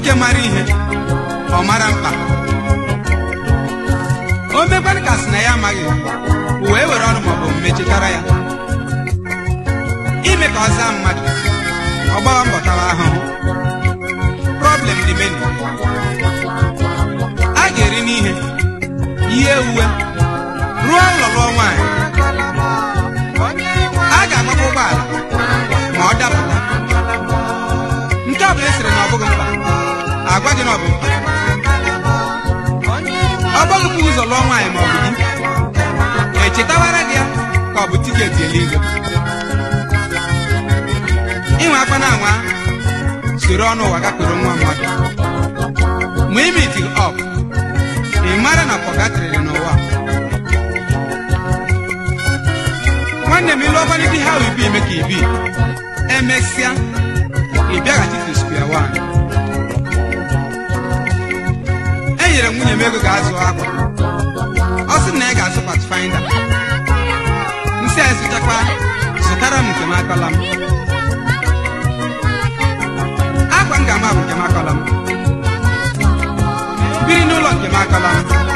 nwoke mara ihe ọ mara mkpa o mekwanụ ka sị na ya amaghị wee were ọnụ maọbụ omume chetara ya ime ka ọ zaa mmadụ ọ gbawa mbọ tawa ahụhụ problem dị menu a ga-eri n'ihe ihe uwe rụọ ụlọ lụọ nwaanyị a ga-agbakwa ụgbọala ma ọ dapụta nke ọ bụla esiri na ọ bụghị mkpa agwa gị na ọ bụ mkpa ọ gbaghịkwa ụzọ lụọ nwaanyị ma ọ bụ di echetawara gị ya ka ọ bụ tiketi eluigwe inwe akwa na anwa soro ọnụ ụwa gakwuru nwa mmadụ ma imiti ọp ị mara na pọgatrịrị n'ụwa nwanne m ilu ọkwanite ha ibi eme ka ibi emesịa ị bịaghachi to square one enyere m nwunye m ego ga-azụ akwa ọ sị na ya ga-azụ patfinder nsị a zụchakwa zụtara m nke m akọla m akwa m ga-ama bụ nke m akọla m biri n'ụlọ nke m akọla m